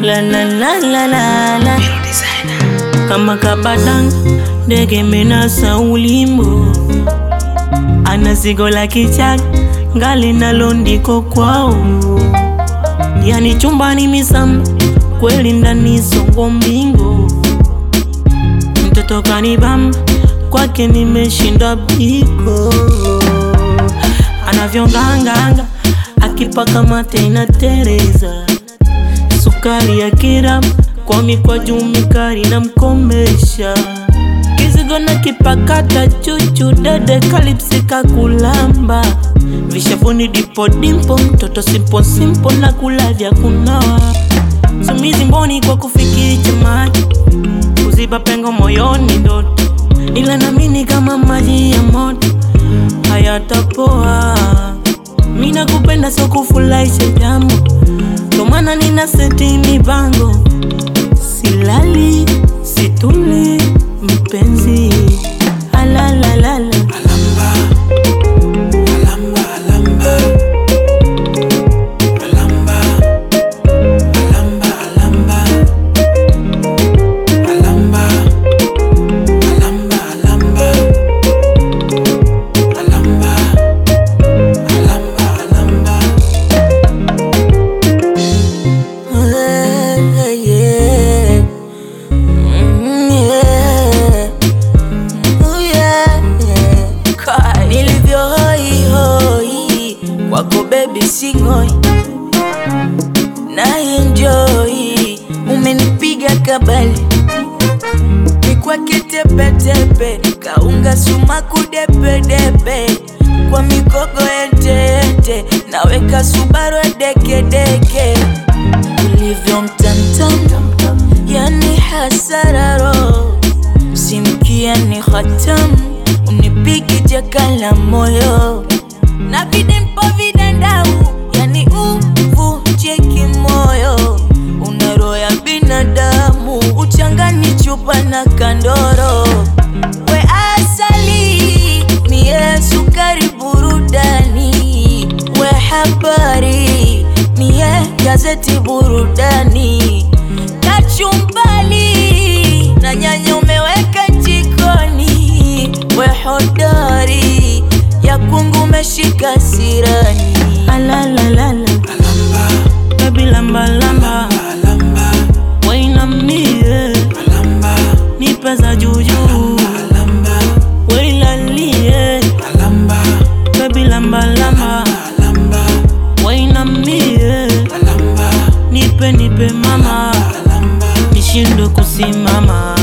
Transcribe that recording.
la la la la la la kama kabadang ndege menasa ulimbo ana zigo la kichaka ngali nalo ndiko kwao yani chumbani misam kweli ndani songo mbingo mtoto kanibam kwake nimeshinda biko anavyonganganga akipaka mate inatereza sukari ya kiram kwa mikwaju mikari na mkomesha kizigo na kipakata chuchu dede kalipsika kulamba vishavuni dipo dimpo mtoto simpo simpo na kula vya kunawa sumizi mboni kwa kufikiri chamaji kuziba pengo moyoni ndoto ila namini kama maji ya moto hayatapoa mina kupenda so kufurahisha jambo ndomana nina seti mipango silali situli mpenzi alalalala Yeah, yeah. Mm, yeah. Ooh, yeah, yeah. Kai. Nilivyo hoi hoi kwako bebi singoi na enjoy umenipiga kabali mikwake tepetepe kaunga sumaku depedepe kwa mikogo yeteyete naweka subaru dekedeke ulivyo mtamtam yani hasararo simkia ni hatam unipigi jakala moyo na vidempo vidandau yani uvunjeki moyo una roho ya binadamu uchangani chupa na kandoro we asali mie sukari burudani we habari mie gazeti burudani kachumbali na nyanya umeweka jikoni we hodari ya kungu umeshika sirani alalalala baby lamba lamba wainamie nipe za juju wailalie baby lamba lamba wainamie nipe nipe mama nishindwe kusimama